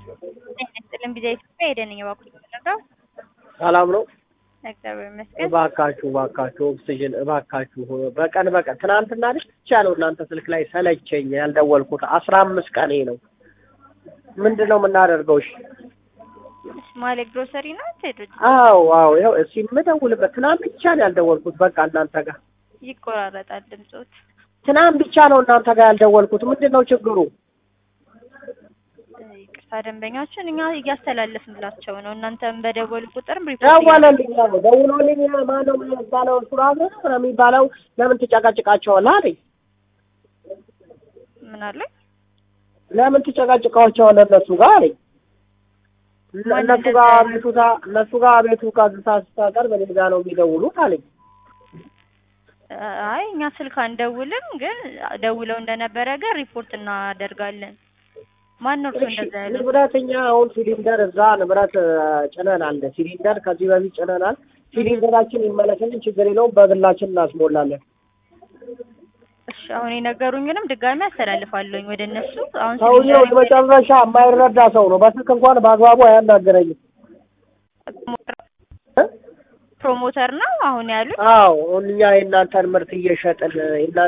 ይስጥልን ቢዛ ኢትዮጵያ ሄደን እባክህ የምንረዳው ሰላም ነው። እግዚአብሔር ይመስገን። እባካችሁ እባካችሁ ኦክሲጅን እባካችሁ በቀን በቀን ትናንትና ብቻ ነው እናንተ ስልክ ላይ ሰለቸኝ ያልደወልኩት አስራ አምስት ቀኔ ነው። ምንድን ነው የምናደርገው? እሺ ማሌ ግሮሰሪ ነው ቴድሮጅ አዎ አዎ ይኸው እስኪ የምደውልበት ትናንት ብቻ ነው ያልደወልኩት። በቃ እናንተ ጋር ይቆራረጣል ድምፆት። ትናንት ብቻ ነው እናንተ ጋር ያልደወልኩት። ምንድን ነው ችግሩ? ይቅርታ ደንበኛችን እኛ እያስተላለፍንላቸው ነው። እናንተም በደወሉ ቁጥርም ሪፖርት ደወለልኝ አለ ደውሎልኝ ማነው የሚባለው እሱ ራሱ ነው የሚባለው ለምን ትጨቃጭቃቸዋለህ አለኝ። ምን አለ ለምን ትጨቃጭቃቸዋለህ እነሱ ጋር አለኝ። ማን እነሱ እንደዛ ጋር ያለ? አቤቱታ እነሱ ጋር አቤቱ ካዝታ ስታቀርብ እኔ ጋር ነው የሚደውሉት አለኝ። አይ እኛ ስልክ አንደውልም፣ ግን ደውለው እንደነበረ ግን ሪፖርት እናደርጋለን። ማን ነው እርሱ እሺ እንደዛ ያለው? ንብረት እኛ አሁን ሲሊንደር እዛ ንብረት እ፣ ጭነናል። ሲሊንደር ከዚህ በፊት ጭነናል። ሲሊንደራችን ይመለስልን ችግር የለውም በግላችን እናስሞላለን። እሺ አሁን የነገሩኝንም ድጋሚ አስተላልፋለሁኝ ወደ እነሱ። አሁን ሰውየው ሲሊንደር የመጨረሻ የማይረዳ ሰው ነው። በስልክ እንኳን በአግባቡ አያናገረኝም። እ? ፕሮሞተር ነው አሁን ያሉት። አዎ አሁን እኛ የእናንተን ምርት እየሸጥን የእናንተ